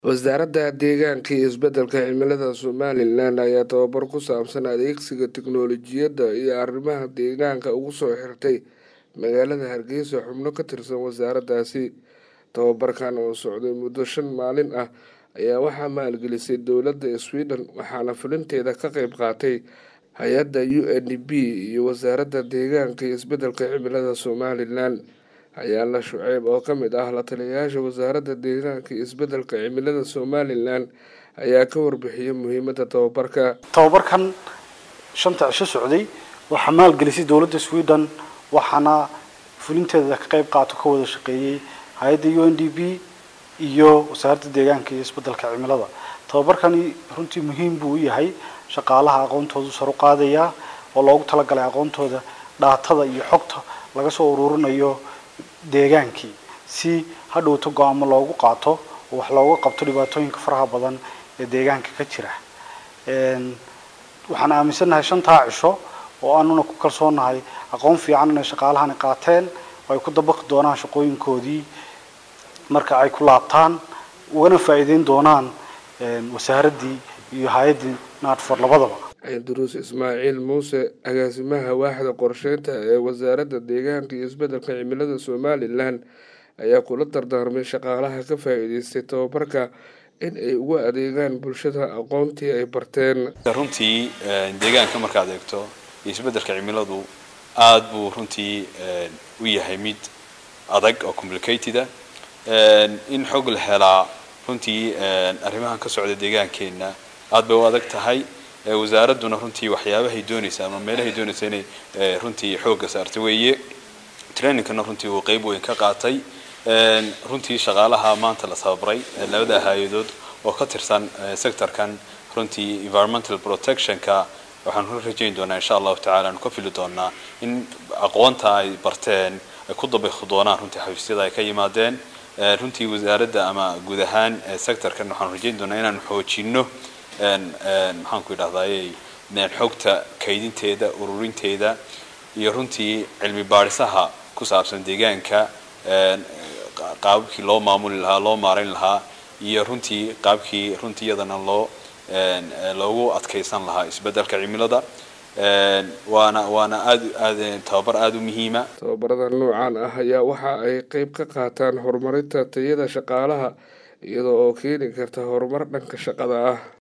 wasaaradda deegaanka iyo isbeddelka cimilada somalilan ayaa tababar ku saabsan adeegsiga tiknoolajiyadda iyo arrimaha deegaanka ugu soo xirtay magaalada hargeysa xubno ka tirsan wasaaraddaasi tababarkan oo socday muddo shan maalin ah ayaa waxaa maalgelisay dowladda sweden waxaana fulinteeda ka qeyb qaatay hay-adda u n d b iyo wasaaradda deegaanka iyo isbeddelka cimilada somalilan ayaala shuceyb oo ka mid ah la taliyayaasha wasaaradda deegaanka iyo isbeddelka cimilada somalilan ayaa ka warbixiyay muhiimadda tababarka tababarkan shanta cisho socday waxaa maalgelisay dowladda sweden waxaana fulinteeda ka qeyb qaato ka wada shaqeeyey hay-adda u n d b iyo wasaaradda deegaanka iyo isbeddelka cimilada tababarkani runtii muhiim buu u yahay shaqaalaha aqoontoodu saru qaadaya oo loogu talagalay aqoontooda dhaatada iyo xogta laga soo ururinayo deegaankii si hadhowto go-aamo loogu qaato oo wax looga qabto dhibaatooyinka faraha badan ee deegaanka ka jira waxaan aaminsannahay shantaa cisho oo aanuna ku kalsoonahay aqoon fiican inay shaqaalahani qaateen oo ay ku dabaqi doonaan shaqooyinkoodii marka ay ku laabtaan ugana faa'iideyn doonaan wasaaraddii iyo hay-addii naadfor labadaba duruus ismaaciil muuse agaasimaha waaxda qorsheynta ee wasaaradda deegaanka iyo isbeddelka cimilada somalilan ayaa kula dardaarmay shaqaalaha ka faa'iideystay tababarka in ay ugu adeegaan bulshada aqoontii ay barteen runtii deegaanka markaad eegto iyo isbeddelka cimiladu aada buu runtii u yahay mid adag oo complicateda in xog la helaa runtii arrimahan ka socda deegaankeenna aada bay u adag tahay wasaaradduna runtii waxyaabahay doonaysa ama meelahay doonaysa inay runtii xoogga saartay weeye trainingkana runtii uu qeyb weyn ka qaatay runtii shaqaalaha maanta la tababaray labada hay-adood oo ka tirsan sectorkan runtii environmental protectionka waxaan ku rajayn doonaa insha allahu tacala aanu ka fili doonaa in aqoonta ay barteen ay ku dabaqi doonaan runtii xafiisyada ay ka yimaadeen runtii wasaaradda ama guud ahaan sectorkan waxaan rajayn doonaa inaanu xoojino maxaan ku idhahdaayey xogta kaydinteeda ururinteeda iyo runtii cilmi baadhisaha ku saabsan deegaanka qaababkii loo maamuli lahaa loo maarayn lahaa iyo runtii qaabkii runtii iyadana loo loogu adkeysan lahaa isbeddelka cimilada waana waana aad aad tababar aada u muhiima tababarada noocan ah ayaa waxa ay qeyb ka qaataan horumarinta tayada shaqaalaha iyadoo oo keeni karta horumar dhanka shaqada ah